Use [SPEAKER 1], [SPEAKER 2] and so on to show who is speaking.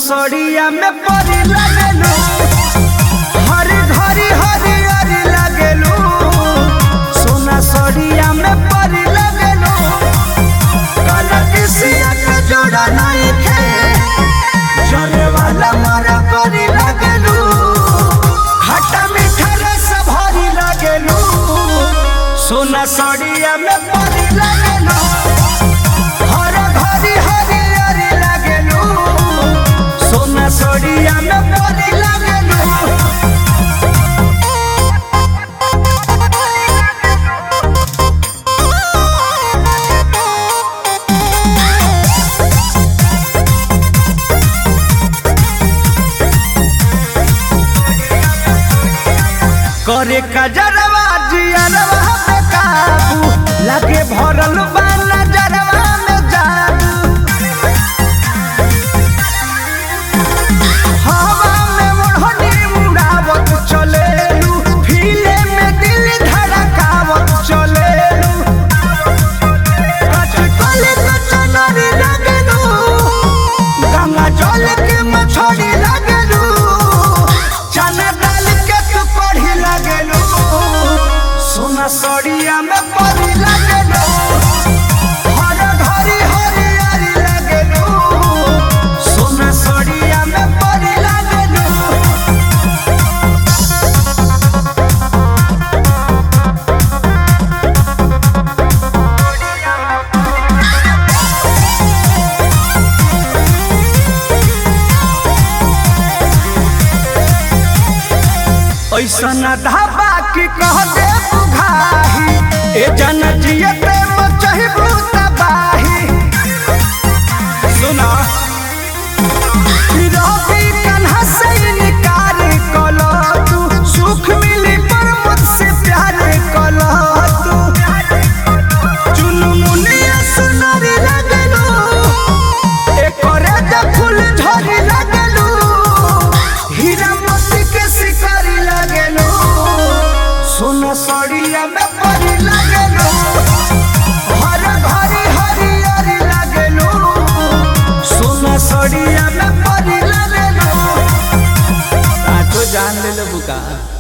[SPEAKER 1] सड़िया में परी लगेलू हरी घरी हरी हरी लगेलू सोना सड़िया में परी लगेलू काला किसिया के जोड़ा नहीं खे जले वाला मारा परी लगेलू खट्टा मीठा रस भरी लगेलू सोना सड़िया में परी लगेलू हर घरी हरी हरी लगेलू सोना सड़िया में परी लगेलू करे कजरवा जियरवा पे काबू लगे भरल बा नजरवा में जादू हवा में ओढ़नी उड़ावत चलेलू फीले में दिल धड़कावत चलेलू कचकले कचनरी लगेलू गंगा जल के मछली लगेलू चना डाल के तू पढ़ी लगेलू सोना सड़िया में पढ़ी लगेलू हर घरी हरियारी लगेलू सोना सड़िया में पढ़ी लगेलू ऐसन ढाबा की कह दे बुघाही ए जन जियते मचहिबू तबाही सुना रवि कन्हा से इनकार कलो तू सुख मिली पर मुझसे प्यार कलो तू चुनु मुनिया सुनरी लगलू एकरे द फूल झरी लगलू हीरा मोती के शिकारी लगलू सोना सड़िया में परी लगलू हर घरी हरियरी लगलू सोना सड़िया में परी लगलू
[SPEAKER 2] आठो जान ले बुका